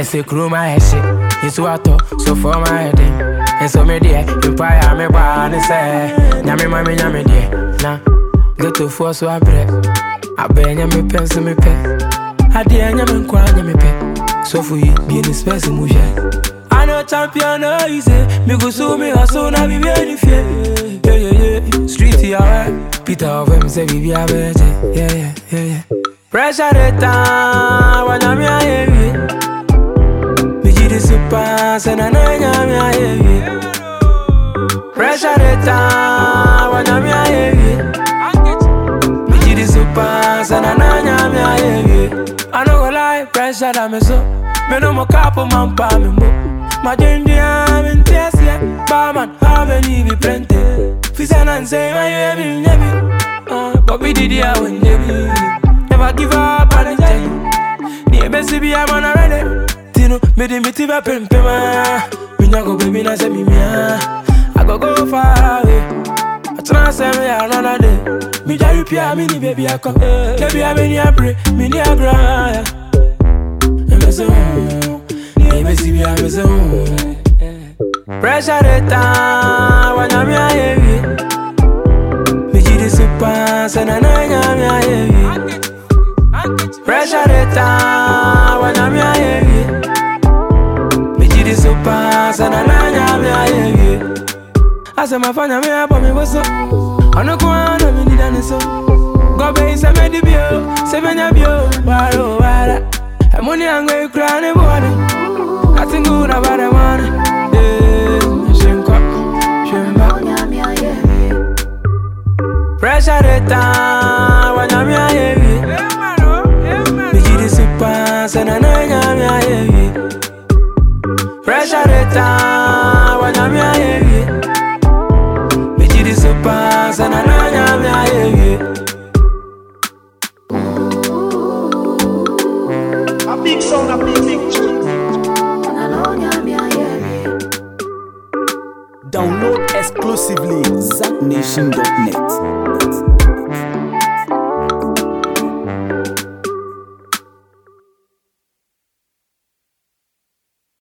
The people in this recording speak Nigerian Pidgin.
they say crew my head shit. It's what so for my head. And so me there, empire me born say. Nyame mami nyame there. Nah, get to force so I break. I bear nyame pen so me pay. I dear nyame nkwa nyame pay. So for you, be in the space mu share. I know champion no easy. Me go so me hustle na be very fear. Yeah yeah yeah. Street yeah. Peter of him say we be a better. Yeah yeah yeah yeah. Pressure the time when I'm here. Me ji the super say na na nyame here. Pressure the time when I'm here. Me ji the super say na na nyame here. I no go lie, pressure that me so. Me no mo capo man pa me mo. My journey I'm in tears yeah. Barman, how many be plenty? Fisa and say my baby, baby. Uh, Bobby did ya when baby. Never give up on the journey. Ni ebesi bi I'm on already. Tino, me di miti ba pem pem ah. Me nyago baby na say me mia. I go go far away. I try to say me another day. Me jari pia me ni baby I come. Baby I me ni a pray, me ni a cry. Me say, mm, ni ebesi bi I me say. mm. Pressure the time when I'm here. Me ji the super, say na na nyame here. Pressure the time when I'm here. Me ji the super, say na na nyame here. I say my fanya me up on me what's up. I no go on, me need an so. Go be say me the bio, say me na bio, waro wara. I'm only angry crying boy. Nothing good about the money. Yeah, shenko, shemba. Pressure the time when I'm here. Me ji the super, say na na nyame here. Pressure the time when I'm here. Me ji the super, say na na nyame here. A big sound, a big, big tune. Download exclusively ZackNation.net.